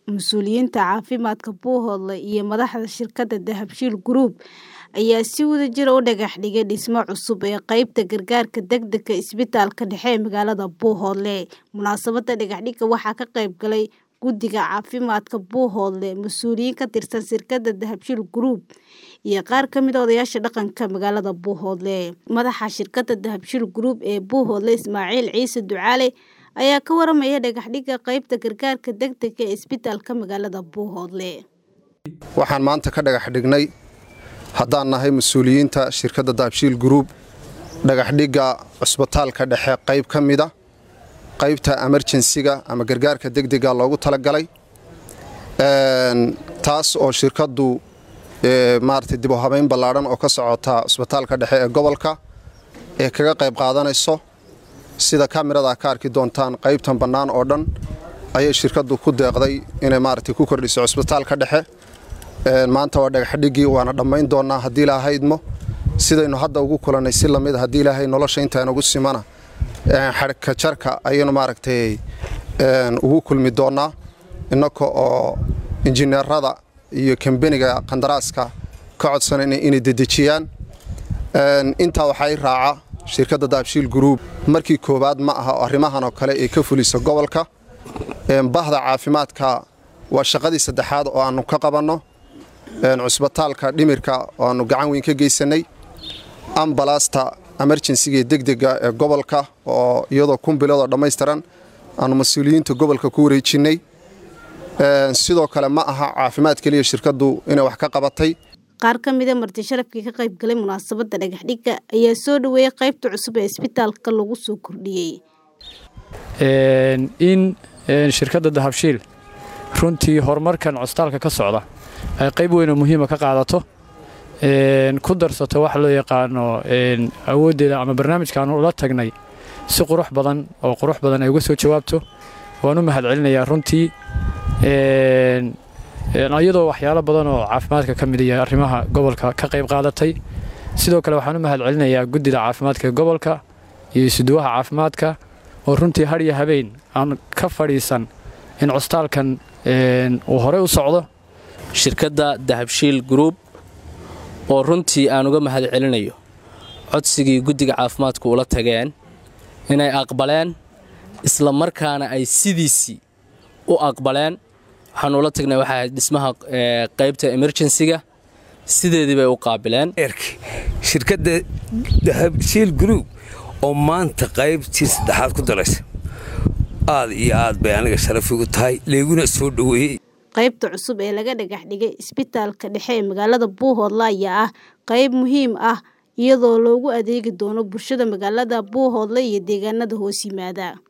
Mas'uuliyiinta caafimaadka Buuhoodle iyo madaxda shirkadda Dahabshiil Group ayaa si wadajir ah u dhagax dhigay dhismo cusub ee qaybta gargaarka degdegga ah ee isbitaalka dhexe ee magaalada Buuhoodle. Munaasabadda dhagaxidda waxaa ka qayb galay Guddiga Caafimaadka Buuhoodle, mas'uuliyiin ka tirsan shirkadda Dahabshiil Group, iyo qaar ka mid ah odayaasha dhaqanka magaalada Buuhoodle. Madaxa shirkadda Dahabshiil Group ee Buuhoodle, Ismaaciil Ciise Ducaale, ayaa ka warramaya dhagaxidda qaybta gargaarka degdegga ah ee isbitaalka magaalada Buuhoodle. waxaan maanta ka dhagax dhignay haddaan nahay mas-uuliyiinta shirkadda dahabshiil group dhagaxdhigga cusbitaalka dhexe qayb ka mida qaybta emerjensiga ama gargaarka degdega loogu talagalay taas oo shirkaddu maarata dib u habayn ballaadhan oo ka socota cusbitaalka dhexe ee gobolka ee kaga qayb qaadanayso sida kamirada ka arki doontaan qaybtan bannaan oo dhan ayay shirkaddu ku deeqday inay maarata ku kordhiso cusbitaalka dhexe maanta waa dhagaxdhiggii waana dhammayn doonnaa haddii ilaahay idmo sidaynu hadda ugu kulannay si lamid haddii ilaahay nolosha intaan ugu simana xadhka jarka ayaynu maaragtay ugu kulmi doonnaa innaka oo injineerada iyo kambeniga qandaraaska ka codsanayna inay dedejiyaan intaa waxaa i raaca shirkadda dahabshiil group markii koowaad ma aha arrimahan oo kale ay ka fulisa gobolka bahda caafimaadka waa shaqadii saddexaad oo aannu ka qabanno cusbitaalka dhimirka oo aannu gacan weyn ka geysannay ambalaasta emerjensiga ee degdega ee gobolka oo iyadoo kun biloodoo dhammaystiran aannu mas-uuliyiinta gobolka ku wareejinnay sidoo kale ma aha caafimaad keliya shirkaddu inay wax ka qabatay qaar ka mid a marti sharafkii ka qayb galay munaasabadda dhagaxdhigga ayaa soo dhoweeyey qaybta cusub ee isbitaalka lagu soo kordhiyey in shirkadda dahabshiil runtii horumarkan cusbitaalka ka socda ay qayb weyn oo muhiima ka qaadato ku darsato waxa loo yaqaano awooddeeda ama barnaamijkaanu ula tagnay si qurux badan oo qurux badan ay uga soo jawaabto waan u mahadcelinayaa runtii iyadoo waxyaalo badan oo caafimaadka ka mid iyo arrimaha gobolka ka qayb qaadatay sidoo kale waxaan u mahadcelinayaa guddida caafimaadka gobolka iyo isuduwaha caafimaadka oo runtii har iyo habeen aan ka fadhiisan in cusbitaalkan uu horey u socdo shirkadda dahabshiil group oo runtii aan uga mahad celinayo codsigii guddiga caafimaadku ula tageen inay aqbaleen isla markaana ay sidiisii u aqbaleen waxaanu ula tagnay waxay ahayd dhismaha qaybta emerjensiga sideedii bay u qaabileen shirkadda dahabshiil group oo maanta qaybtii saddexaad ku daraysa aad iyo aad bay aniga sharaf igu tahay leeguna soo dhoweeyey qaybta cusub ee laga dhagax dhigay isbitaalka dhexe ee magaalada Buuhoodle ayaa ah qayb muhiim ah iyadoo loogu adeegi doono bulshada magaalada Buuhoodle iyo deegaanada hoos yimaada